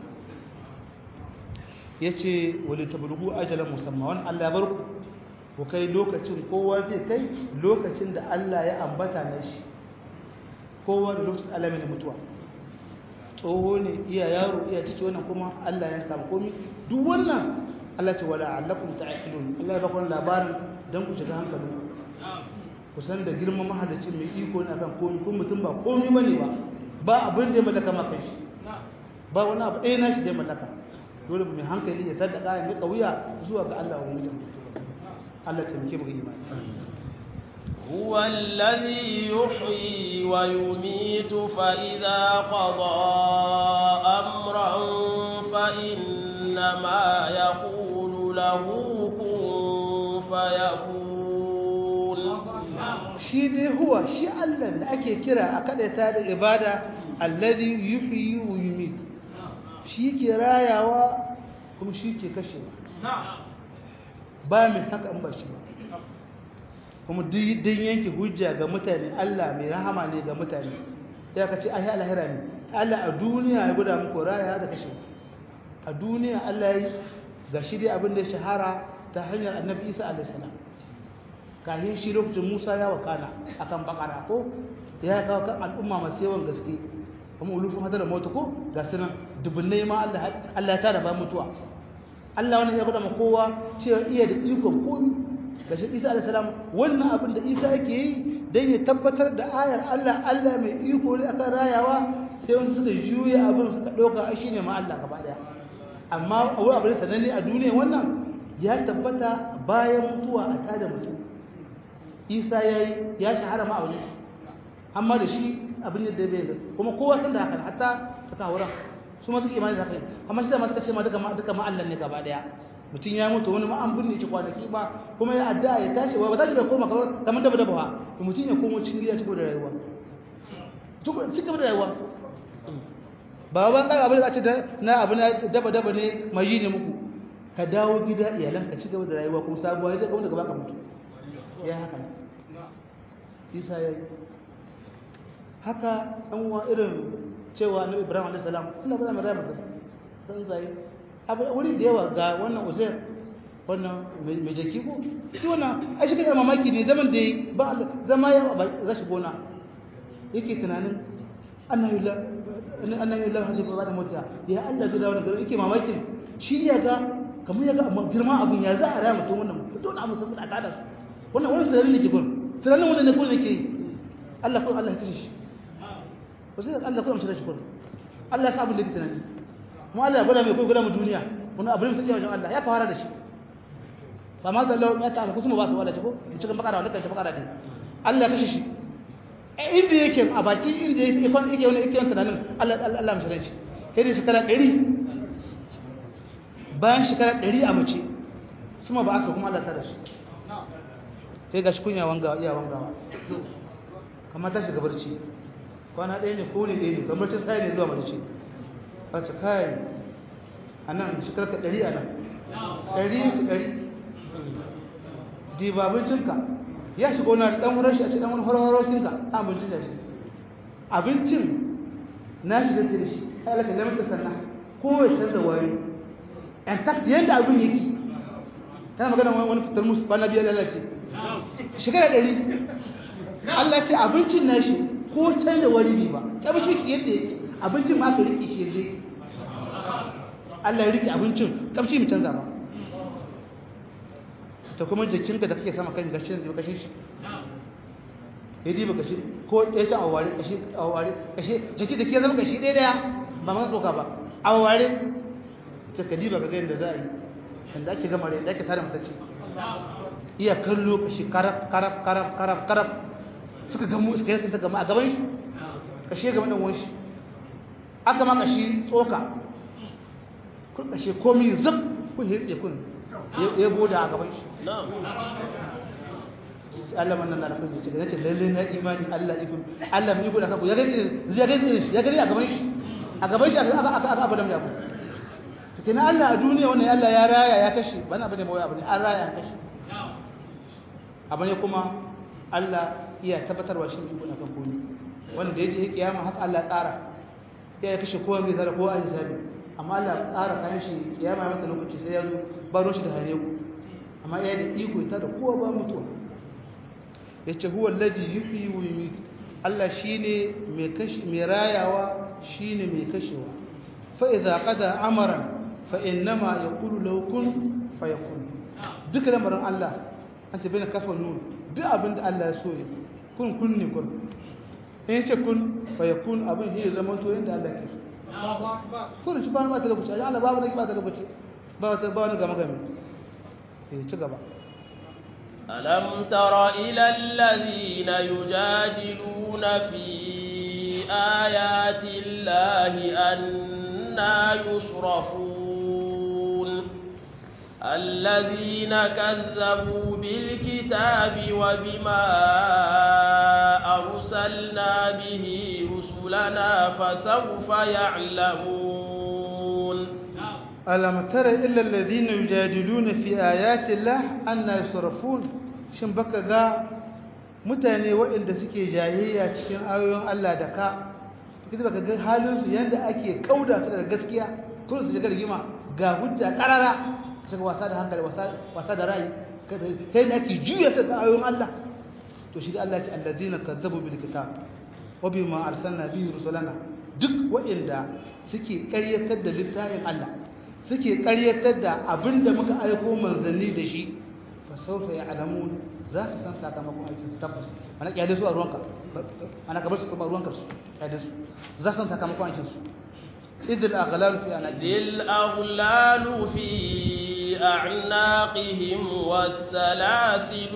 yace wali tablugu ajalan musamma wannan Allah ya bar ku ku kai lokacin kowa zai kai lokacin da Allah ya ambata na shi kowa da lokacin Allah mai mutuwa tsoho ne iya yaro iya ciki wannan kuma Allah ya samu komi duk wannan Allah ce wala allakum ta'qilun Allah ya bakon labarin dan ku shiga hankalin ku san da girman mahallicin mai iko ne akan komi kun mutum ba komi bane ba ba abin da ya mallaka ma kai ba wani abu ɗaya nashi da ya mallaka dole mai hankali ya sadaka ya mika wuya zuwa ga Allah wa mutum Allah ta muke mu imani هو الذي يحيي ويميت فإذا قضى أمرا فإنما يقول له كن فيكون shi dai huwa shi Allah da ake kira a kadaita da ibada alladhi yuhyi wa yumit shi ke rayawa kuma shi ke kashewa ba mai haka in ba shi ba kuma duk yanke hujja ga mutane Allah mai rahama ne ga mutane ya ka ce ahi alahira ne Allah a duniya ya guda muku raya da kashe a duniya Allah ya ga shi dai abin da ya shahara ta hanyar annabi Isa alaihi salam kahin shi lokacin Musa ya wakana akan bakara ko ya kawo kan al'umma masu yawan gaske kuma ulufin hadar mota ko ga sunan dubunnai ma Allah Allah ya tada ba mutuwa Allah wannan ya guda ma kowa cewa iya da ikon komi gashi Isa alaihi salam wannan abin da Isa yake yi dan ya tabbatar da ayar Allah Allah mai iko ne akan rayawa sai wani suka juya abin suka dauka ai shine ma Allah gaba daya amma wani abin sananne a duniya wannan ya tabbata bayan mutuwa a tada mutum Isa yayi ya shahara ma a wajen shi amma da shi abin yadda bai da kuma kowa san da hakan hatta suka wurin su ma suke imani da hakan amma shi da ma suka ce ma duka ma duka ma Allah ne gaba daya mutum ya mutu wani ma an binne shi kwanaki ba kuma ya addu'a ya tashi ba tashi bai koma kamar daba daba ba mutum ya komo cikin gida cikin da rayuwa cikin da rayuwa ba ban kai abin da ce na abu na daba daba ne mai yi ne muku ka dawo gida iyalan ka ci gaba da rayuwa kuma sabuwa ya kuma daga baka mutu ya haka isa ya yi haka ɗan uwa irin cewa na ibrahim alaihi salam Allah ba za mu rama san zai abu wuri da yawa ga wannan uzair wannan mai jaki ko shi wannan a shi kai mamaki ne zaman da ba zama ya ba za shi gona yake tunanin annabi la annabi la hadi ba da mota ya Allah zai dawo da gari yake mamakin shi ya ga kamar ya ga amma girma abun ya za a raya mutum wannan to na mutum da tada su wannan wannan tunanin ne ke gun tunanin wannan ne ko ne ke Allah ko Allah ya kashe shi ko sai Allah ko amsa shi ko Allah ya sa abin da ke tunani mu Allah ya gwada mai ko gwada mu duniya wani abin sai wajen Allah ya fara da shi fa ma zallahu ya ta kuma ba su wala ce ko in cikin bakara wala kan ta bakara din Allah ya kashe shi inda yake a bakin inda yake ikon yake wani yake tunanin Allah Allah amsa shi sai da shekara 100 bayan shekara 100 a mace kuma ba aka kuma Allah ta da shi sai ga shi kunya wanga iya wangawa kamar ta shiga barci kwana ɗaya ne ko ne ɗaya ne kamar ta sai ne zuwa mace wace kai a nan shekar ka ɗari a nan ɗari su ɗari diba abincinka ya shiga wani ɗan wurin shi a ce ɗan wani horokinka a abincin da shi abincin na shiga da shi ya alaka lamar sannan ko ya canza wari in fact yadda abin yake tana magana wani fitar musu bana biyar lalace shekara ɗari Allah ce abincin nashi ko canza wari ne ba kamshi shi yadda yake abincin ma ka rike shi yadda yake Allah ya rike abincin kamshi mu canza ba ta kuma jikinka da kake sama kan gashi da kashin shi ya diba kashi ko ya ci aware kashi aware kashi jiki da ke zama kashi ɗaya ɗaya ba ma tsoka ba aware ta ka diba ka ga yadda za a yi yadda ake gama da ake tare mutacce iya kallo kashi karab karab karab karab karab suka gamu suka yi ta gama a gaban shi kashi ya gama ɗan wani shi aka ma kashi tsoka kun kashi komi zub kun yi tsaye kun ya boda a gaban shi Allah man nan da kun ce nace lalle na imani Allah ikun Allah mai iko da kanku ya gani ya gani shi ya gani a gaban shi a gaban shi aka aka aka abadan ya ku to kina Allah a duniya wannan Allah ya raya ya kashe bana bane mai abu ne an raya ya kashe abane kuma Allah iya tabbatarwa shi iko da kanku ne wanda yaje kiyama haka Allah tsara ya kashe kowa mai zara kowa a hisabi amma Allah tsara kan shi kiyama mata lokaci sai ya zo baro shi da hare ku amma ya da iko ita da kowa ba mutuwa yace huwa alladhi yuhyi wa yumiit Allah shine mai kashi mai rayawa shine mai kashewa fa idza qada amran fa innama yaqulu lahu kun fayakun duk lamarin Allah an ce bina kafa nun duk abin da Allah ya so ya kun kun ne kun in yace kun fayakun abin shi zama to yanda Allah ke so kun shi ba ma ta lokaci Allah babu ne ba ta lokaci ba ta ba wani gama gami eh ci gaba ألم تر إلى الذين يجادلون في آيات الله أنا يصرفون الذين كذبوا بالكتاب وبما أرسلنا به رسلنا فسوف يعلمون ألم تر إلا الذين يجادلون في آيات الله أن يصرفون shin baka ga mutane waɗanda suke jayayya cikin ayoyin Allah da ka kida baka ga halin su yanda ake kauda su daga gaskiya kuma su shiga rigima ga hujja karara shiga wasa da hankali wasa wasa da ra'ayi sai da ake juya ta ga ayoyin Allah to shi da Allah ya ce alladina kazzabu bil kitab wa bima arsalna bihi rusulana duk waɗanda suke ƙaryatar da littafin Allah suke ƙaryatar da abinda muka aiko manzanni da shi fa fasawfa ya'lamun za su san sakamakon aikin su tabbas ana kyale su a ruwanka ana kabar su kuma ruwanka su kyale su za su san sakamakon aikin su idil aghlal fi anaqi ذي الأغلال في أعناقهم والسلاسل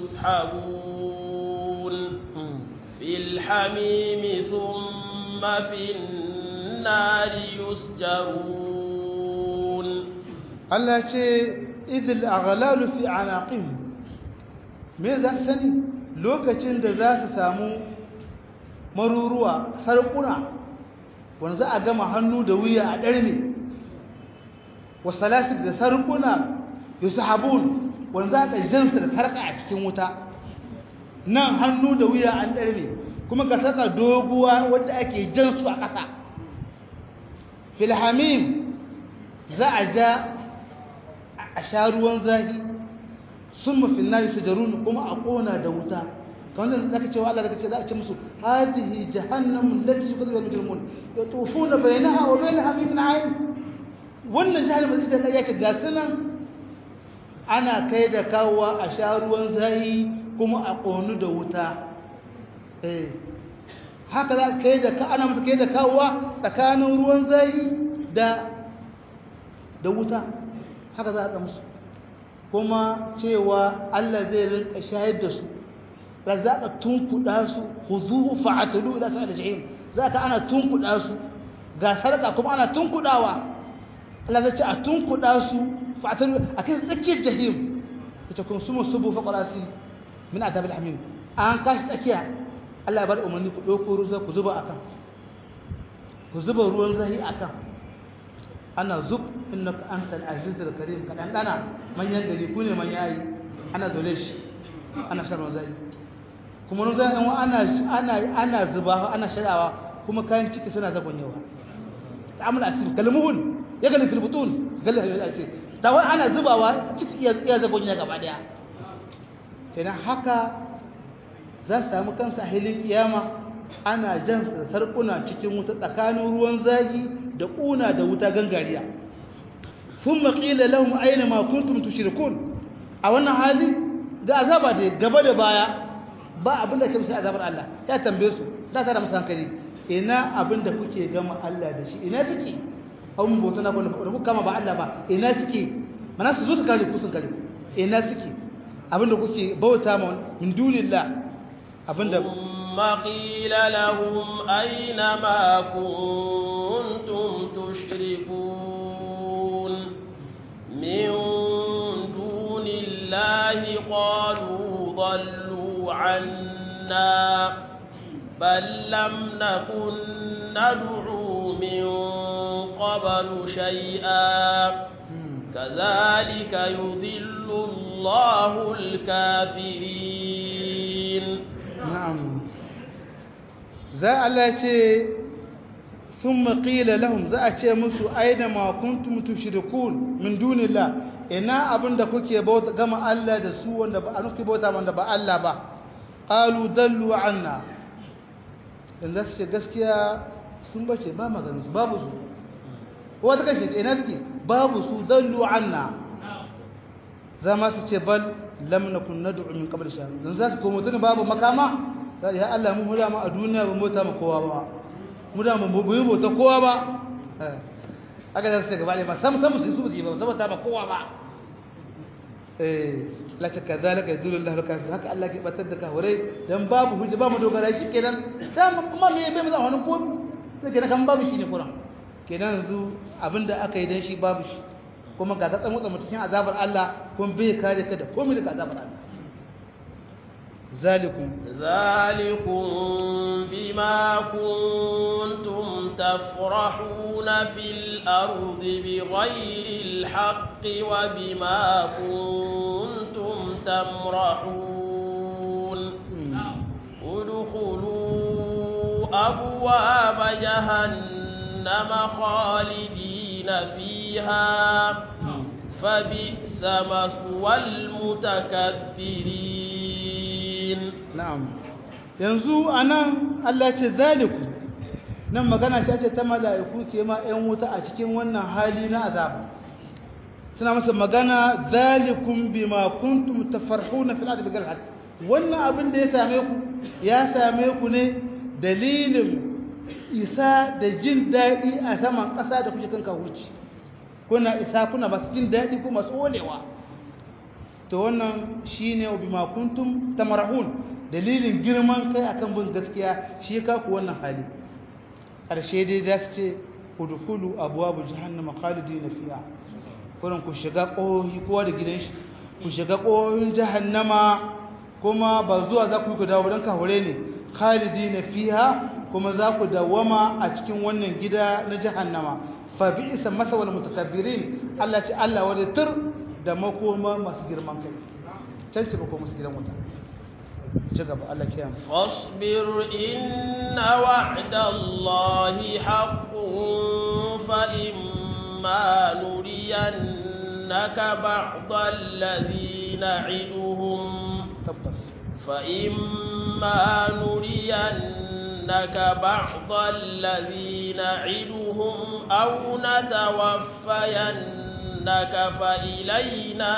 يسحبون في الحميم ثم في النار يسجرون Allah ce idil aghlalu fi anaqihim me za su sani lokacin da za su samu maruruwa sarkuna wanda za a gama hannu da wuya a ɗarme wasalasik da sarkuna yusahabun wanda za a jansu da sarka a cikin wuta nan hannu da wuya an ɗarme kuma ka saka doguwa wadda ake jansu a ƙasa filhamim za a ja a sha ruwan zafi sun mafi nari su jarunu kuma a ƙona da wuta kamar da zaka cewa Allah zaka ce za a ce musu hadihi jahannamu lati yukadzibul mujrimun yatufuna bainaha wa bain hamimin ayn wannan jahannama ita da yake ga sunan ana kai da kawowa a sha ruwan zafi kuma a ƙonu da wuta eh haka za kai da ka ana musu kai da kawowa tsakanin ruwan zafi da da wuta haka za a musu kuma cewa Allah zai rinka shayar da su za ka tunkuɗa su huzuhu fa'atulu ila sa'ad jahim za ka ana tunkuɗa su ga sarka kuma ana tunkuɗawa Allah zai ce a tunkuɗa su fa'atulu a kai tsakiyar jahim ita kun sumu subu fa qarasi min adabil hamim an kashi tsakiya Allah ya bar umarni ku ɗauko ruwa ku zuba akan ku zuba ruwan zahi akan ana zub innaka antal azizul karim ka dan dana manyan gari ku ne manyan ayi ana zole shi ana sharwa zai kuma nun zai ana ana ana zuba ana sharawa kuma kayan ciki suna zagonyewa ta'amul asim kalmuhun ya gani fil butun galla ya ce tawai ana zubawa ciki iya zagonyewa gaba daya kenan haka za su samu kansa hilin kiyama ana jan sarkuna cikin wuta tsakanin ruwan zagi da ƙuna da wuta gangariya sun maƙila lahum aina ma kuntum tushrikun a wannan hali ga azaba da gaba da baya ba abin da ke musu azabar Allah ya tambaye su da ta da musu hankali ina abin da kuke gama Allah da shi ina suke an bauta na kwanu da kuka kama ba Allah ba ina suke mana su zo su kare ku sun kare ku ina suke abin da kuke bauta ma min dunillah abin da ثم قيل لهم أين ما كنتم تشركون من دون الله قالوا ضلوا عنا بل لم نكن ندعو من قبل شيئا كذلك يضل الله الكافرين na'am za Allah ce sun maƙila lahum za a ce musu aina ma kuntum tushrikun min dunillah ina abinda kuke bauta gama Allah da su wanda ba anuki bauta wanda ba Allah ba qalu dallu anna dan za su ce gaskiya sun bace ba maganin su babu su wata kace ina suke babu su dallu anna za ma su ce bal lam nakun nad'u min qabl sha dan za su komo tun babu makama sai ya Allah mu hula ma a duniya ba mota ma kowa ba mu da mu bu mota kowa ba aka da su gaba ne ba sam sam su su ba saboda ba kowa ba eh la ta kadalika yadullu Allah kafir haka Allah ke batar da kafirai dan babu hujja ba mu dogara shi kenan dan kuma me bai mu za wani ko sai kenan kan babu shi ne Qur'an kenan yanzu abinda aka yi dan shi babu shi kuma ga ta tsamu tsamu cikin azabar Allah kuma bai kare ka da komai daga azabar Allah zalikum ذلكم بما كنتم تفرحون في الأرض بغير الحق وبما كنتم تمرحون ادخلوا أبواب جهنم خالدين فيها فبئس مثوى المتكبرين na'am yanzu anan Allah ce zaliku nan magana ce ce ta mala'iku ke ma 'yan wuta a cikin wannan hali na azaba suna masa magana zalikum bima kuntum tafarhuna fil ardi bighayri haqq wannan abin da ya same ku ya same ku ne dalilin isa da jin daɗi a saman ƙasa da kuke kan kawurci kuna isa kuna masu jin daɗi ko masu olewa to wannan shine bima kuntum tamarhun dalilin girman kai akan bin gaskiya shi ka ku wannan hali ƙarshe dai za su ce udkhulu abwaab jahannama khalidina fiha kurin ku shiga ƙohohi kowa da gidan shi ku shiga ƙohohin jahannama kuma ba zuwa za ku yi ku dawo don kahure ne khalidina fiha kuma za ku dawama a cikin wannan gida na jahannama fa bi isa masawal mutakabbirin Allah ce Allah wani tur da makoma masu girman kai can ce makoma masu gidan wuta ci gaba Allah ke yamma فاصبر إن وعد الله حق فإما نرينك بعض الذي نعدهم tabbas فإما نرينك بعض الذي نعدهم أو نتوفينك فإلينا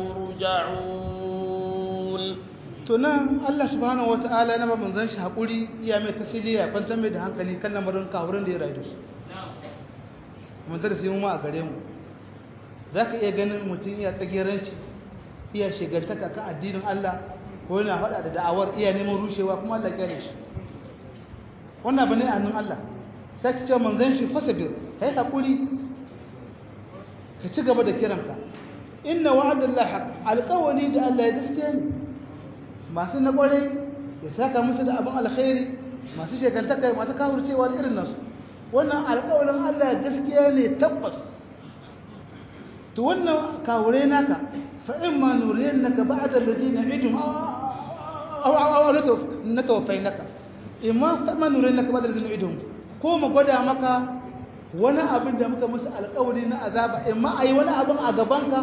يرجعون to nan Allah subhanahu wataala na ba manzon shi hakuri iya mai tasiliya kwantar mai da hankali kan lamarin kawurin da ya rayu da su mun da sai mu ma a gare mu zaka iya ganin mutum iya tsageranci iya shigantaka kan addinin Allah ko yana faɗa da da'awar iya neman rushewa kuma Allah ya shi wannan bane a nan Allah sai ki ce manzon shi fasabir kai hakuri ka ci gaba da kiranka inna wa'adallahi haqq alqawli da Allah ya gaskiya ne masu na kwarai ya saka musu da abin alkhairi masu shekantaka masu kawurcewa da irin nasu wannan alƙawarin Allah gaskiya ne tabbas to wannan kawure naka fa in ma nuriyannaka ba'da alladhina idum aw aw aw natawafainaka imma fa ma nuriyannaka ba'da alladhina idum ko mu gwada maka wani abin da muka musu alƙawari na azaba imma ayi wani abin a gabanka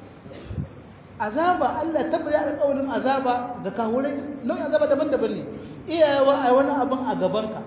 azaba Allah tabbata alƙawarin azaba ga kawurai nau'in azaba daban-daban ne iyawa a wani abin a gabanka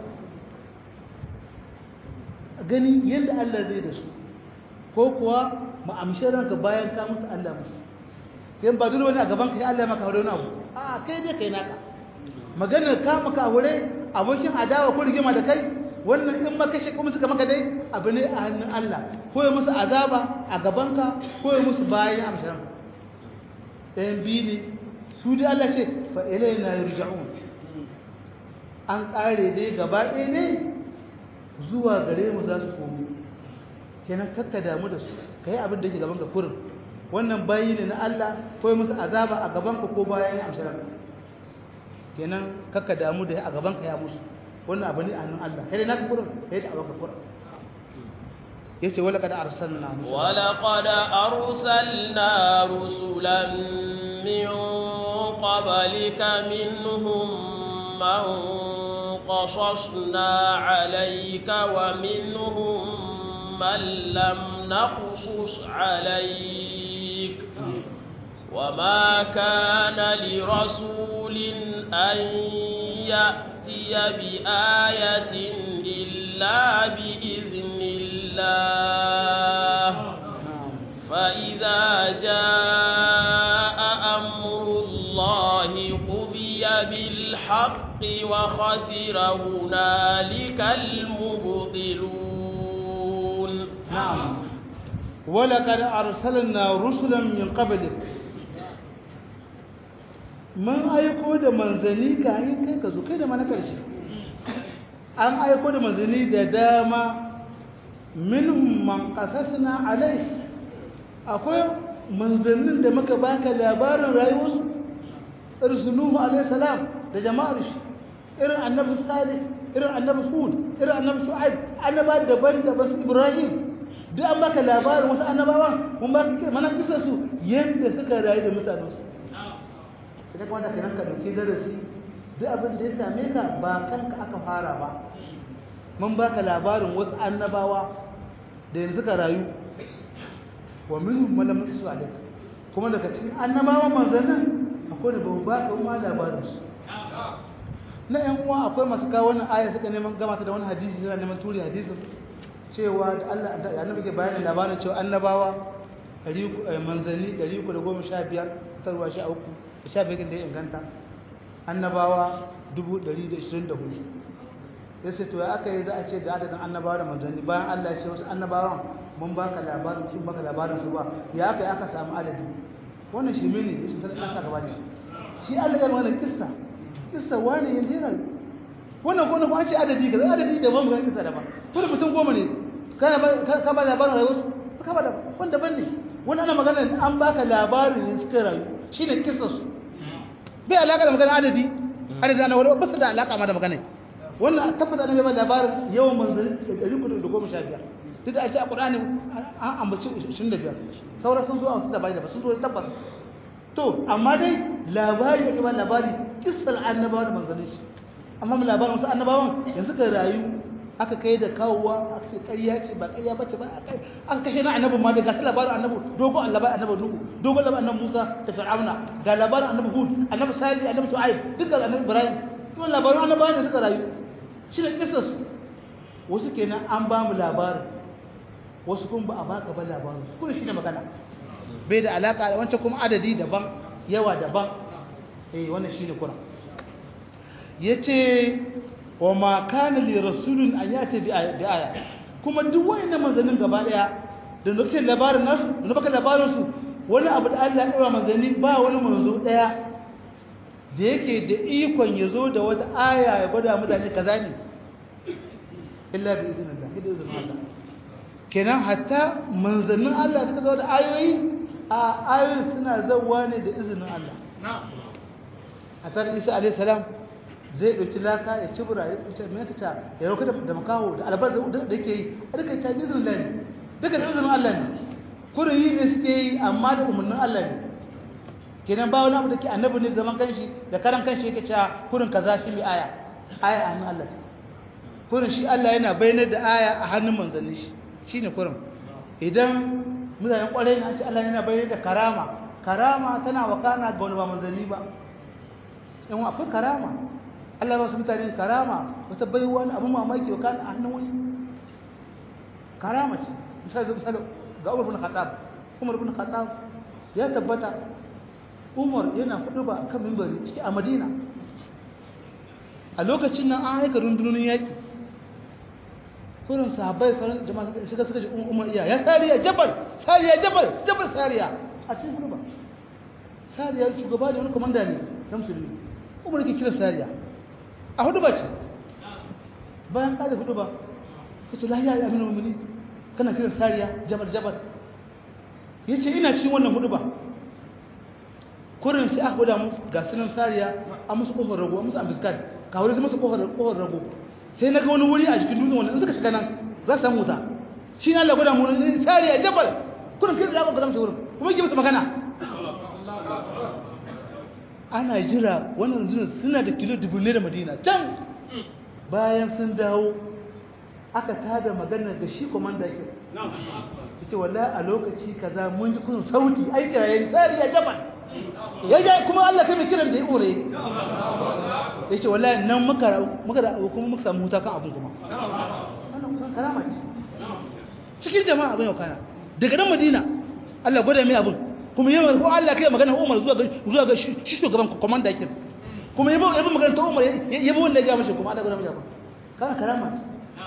gani yadda Allah zai da su ko kuwa ma'amshin ranka bayan ka mutu Allah musu yan ba dole wani a gabanka ya Allah maka wani abu a kai dai kai naka maganar ka maka aure abokin adawa ko rigima da kai wannan in maka shi kuma suka maka dai abu ne a hannun Allah ko ya musu azaba a gabanka ko ya musu bayan amshin ranka ɗayan biyu ne su dai Allah ce fa'ilai na yurja'un an ƙare dai gaba ɗaya ne zuwa gare mu za su komo kenan kakka damu da su ka yi abin da ke gaban ka kurin wannan bayi ne na Allah ko yi musu azaba a gaban ka ko bayan ya amshi ranka kenan kakka damu da a gaban ka ya musu wannan abu ne a hannun Allah kai dai naka kurin kai da abin ka kurin yace wala kada arsalna wala qad arsalna rusulan min qablika minhum man qasasna alayka wa minhum man lam naqsus alayk وما كان لرسول أن يأتي بآية إلا بإذن الله فإذا جاء أمر الله قضي بالحق وخسر هنالك المبطلون نعم ولقد أرسلنا رسلا من قبلك من أيكو da manzanni kayan kai ka zo kai da mana karshe an aiko da manzanni da dama minhum man qasasna alai akwai manzannin da muka baka labarin rayuwarsu irin nuhu alaihi salam da jama'ar shi irin annabi salih irin annabi hud irin annabi shu'aib annaba daban-daban su ibrahim duk an baka labarin wasu annabawan mun ba mana kisa su yanda suka rayu da mutanen su sai kuma da kiran ka dauki darasi duk abin da ya same ka ba kanka aka fara ba mun baka labarin wasu annabawa da yanzu suka rayu wa minhum man lam yasu alayka kuma daga cikin annabawan manzannin akwai da ba baka ma labarin su na yan uwa akwai masu kawo wannan aya suka neman gama ta da wani hadisi suna neman turi hadisin cewa da Allah da annabi ke bayanin labarin cewa annabawa manzanni 315 tarwa sha uku da sha biyar da ya inganta annabawa 124 ya ce to ya aka yi za a ce da adadin annabawa da manzanni bayan Allah ya ce wasu annabawan mun baka labarin sun baka labarin su ba ya aka yi aka samu adadi wannan shi mene shi sanar ɗansa gaba ne shi Allah ya magana kissa kissa wani ya jera wannan ko ko an ce adadi ga adadi da ban magana kissa da ba kuma mutum goma ne kana ba ka ba labarin rayuwar su ka ba da wanda ban ne wannan ana magana an baka labarin ne suka rayu shine kissa su bai alaka da magana adadi adadi ana wani ba su da alaka ma da magana wannan tabbata ne bai labarin yawan manzanni da 315 duk da ake a Qur'ani an ambaci 25 sauran sun zo a wasu labari da ba sun zo tabbas to amma dai labari yake ba labari kissar annabawa da manzanni shi amma mu labarin wasu annabawan yanzu ka rayu aka kai da kawowa aka ce ƙarya ce ba ƙarya bace ba aka kashe na annabi ma da ga labarin annabi dogon labarin annabi nuhu dogon labarin annabi musa da fir'auna ga labarin annabi hud annabi salih annabi shu'aib duk ga annabi ibrahim kuma labarin annabawa ne suka rayu shi ne kissar su wasu kenan an ba mu labarin wasu kuma ba a baka ba labarin su kuma shi ne magana bai da alaka da wancan kuma adadi daban yawa daban eh wannan shi ne kuran ya ce wa ma kana li rasulun an yata bi aya kuma duk wayannan manzannin gaba daya da nake labarin nasu da baka labarin su wani abu da Allah ya kira manzanni ba wani manzo daya da yake da ikon ya zo da wata aya ya gwada mutane kaza ne illa bi iznillah da izinin Allah kenan hatta manzannin Allah suka zo da ayoyi a ayoyin suna zauwa ne da izinin Allah a tsarin isa alaihi salam zai ɗauki laka ya ci bura ya ce mai kaca ya rauka da makaho da albar da yake yi a duka ta izinin Allah ne duka da izinin Allah ne kurin yi ne suke yi amma da umarnin Allah ne kenan ba wani abu da ke annabi ne zaman kanshi da karan kanshi yake cewa kurin kaza shi mai aya aya a hannun Allah kurin shi Allah yana bayyana da aya a hannun manzanni shi shine kurin idan mutanen kwarai na ce Allah yana bayyana da karama karama tana wakana ga wani ba manzanni ba in akwai karama Allah ba su mutane karama wata baiwa wani abin mamaki wakana a hannun wani karama ce misali zai misali ga Umar bin Khattab Umar bin Khattab ya tabbata Umar yana fudu ba kan mimbari ciki a Madina a lokacin nan an aika rundunonin yaƙi kurin sahabbai sauran jama'a suka shiga suka ji umar iya ya sariya jabal sariya jabal jabal sariya a cikin hudu ba sariya shugaba ne wani komanda ne na musulmi umar ke kira sariya a hudu ba ce bayan kada hudu ba ya ce lahiya ya amina mummuni kana kira sariya jabal jabal ya ce ina cikin wannan hudu ba kurin sai aka gwada mu ga sunan sariya a musu kofar rago a musu ambiskad ka wuri musu kofar rago sai na ga wani wuri a cikin dutsen wanda in suka shiga nan za su samu wuta shi na Allah gwada mu ne sari a jabal kurin kai da aka gwada musu wurin kuma yake musu magana ana jira wannan rundunar suna da kilo dubu ne da madina can bayan sun dawo aka tada magana ga shi komanda ke yace wallahi a lokaci kaza mun ji kun sauti ai kirayen sari a jabal ya kuma Allah kai mai kiran da ya ure ya ce wallahi nan muka muka da kuma muka samu huta kan abin kuma wannan kusan karama ce cikin jama'a abin yau kana daga nan madina Allah gwada mai abin kuma yawan ko Allah kai magana Umar zuwa ga zuwa ga shi shugaban komanda yake kuma yabo yabo magana ta Umar yabo wanda ya ga mashi kuma Allah gwada mai abin kana karama ce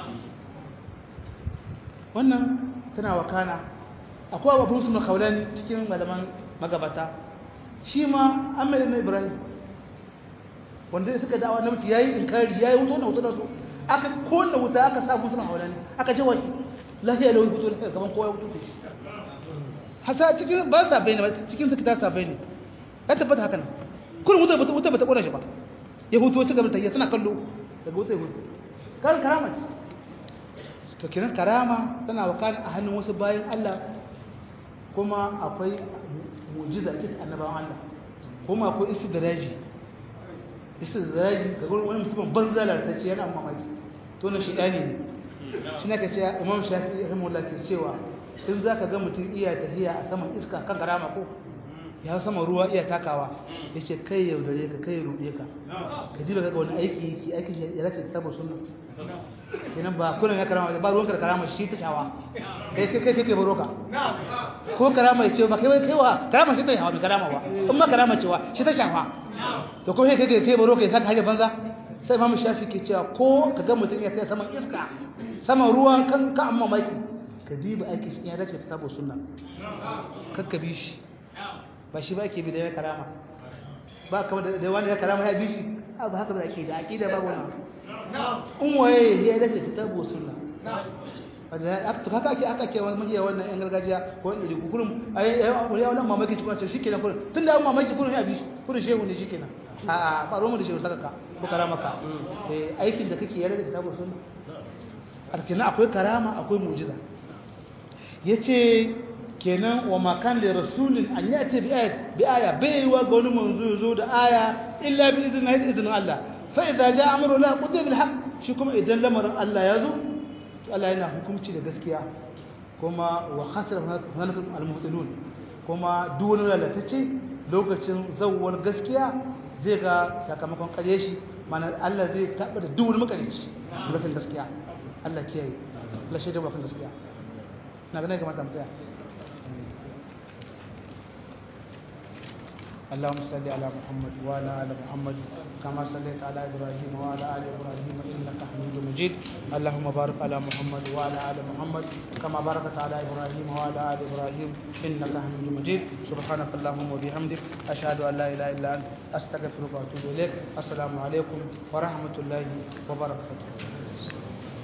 wannan tana wakana akwai abu sun kaulani cikin malaman magabata shi ma an mai na ibrahim wanda suka dawa na mutu ya yi inkari ya yi wuto na wuto da su aka kone wuta aka sa musu na haulani aka ce washi lafiya da wani wuto da gaban kowa ya wuto da shi hasa cikin ba sa bai ne cikin suka ta sa bai ne ya tabbata haka nan kurin wuta bata wuta bata kona shi ba ya hutu wacce gaba ta yi suna kallo daga wuta ya hutu kan karama ce to kiran karama tana wakana a hannun wasu bayan Allah kuma akwai mujiza ake ta annabawan Allah kuma akwai istidraji istidraji ga gurin wani mutumin banza lalatacce yana mamaki to na shidani ne shi ne ka ce imam shafi rahimahullah ke cewa in za ka ga mutum iya tafiya a saman iska kan karama ko ya sama ruwa iya takawa ya ce kai yaudare ka kai ruɗe ka ka ji ga wani aiki yake aiki shi ya rake kitabar sunna kenan ba kullum ya karama ba ruwan karama shi ta shawa kai kai kai kai baro ka ko karama ya ce ba kai kai wa karama shi ta shawa bai karama ba in ma karama cewa shi ta shawa to ko kai kai kai baro ka ya saka haje banza sai imamu shafi ke cewa ko ka ga mutum ya tsaya saman iska saman ruwa kan ka amma maki ka diba aiki shi ya dace kitabar sunna kakka bi shi ba shi ba ake bi da ya karama ba kamar da wani ya karama ya bi shi ba haka da ake da aqida babu wani in waye ya dace kitabu sunna wanda to haka ake aka ke wani majiya wannan yan gargajiya ko wanda da kukurum ai ai ya wannan mamaki cikin ce shikenan kullun tunda an mamaki kullun ya bi shi kullun shehu ne shikenan a a ba ruwan da shehu saka ka ko karama ka eh aikin da kake yarda da kitabu sunna arkina akwai karama akwai mu'jiza yace kenan wa makan da rasulun an yi ake bi aya baiwa ga wani manzo zo da aya illa bi izinin haiti izinin Allah fa idan ja amuru la qudi bil haqq shi kuma idan lamarin Allah ya zo to Allah yana hukunci da gaskiya kuma wa khasira hanatul almuhtalun kuma duk wani lalatacce lokacin zawwar gaskiya zai ga sakamakon kare shi mana Allah zai taɓa da duk wani makarici lokacin gaskiya Allah kiyaye Allah shaida ba kan gaskiya na ganin kamar da mu tsaya اللهم صل على محمد وعلى ال محمد كما صليت على ابراهيم وعلى ال ابراهيم انك حميد مجيد اللهم بارك على محمد وعلى ال محمد كما باركت على ابراهيم وعلى ال ابراهيم انك حميد مجيد سبحانك اللهم وبحمدك اشهد ان لا اله الا انت استغفرك واتوب اليك السلام عليكم ورحمه الله وبركاته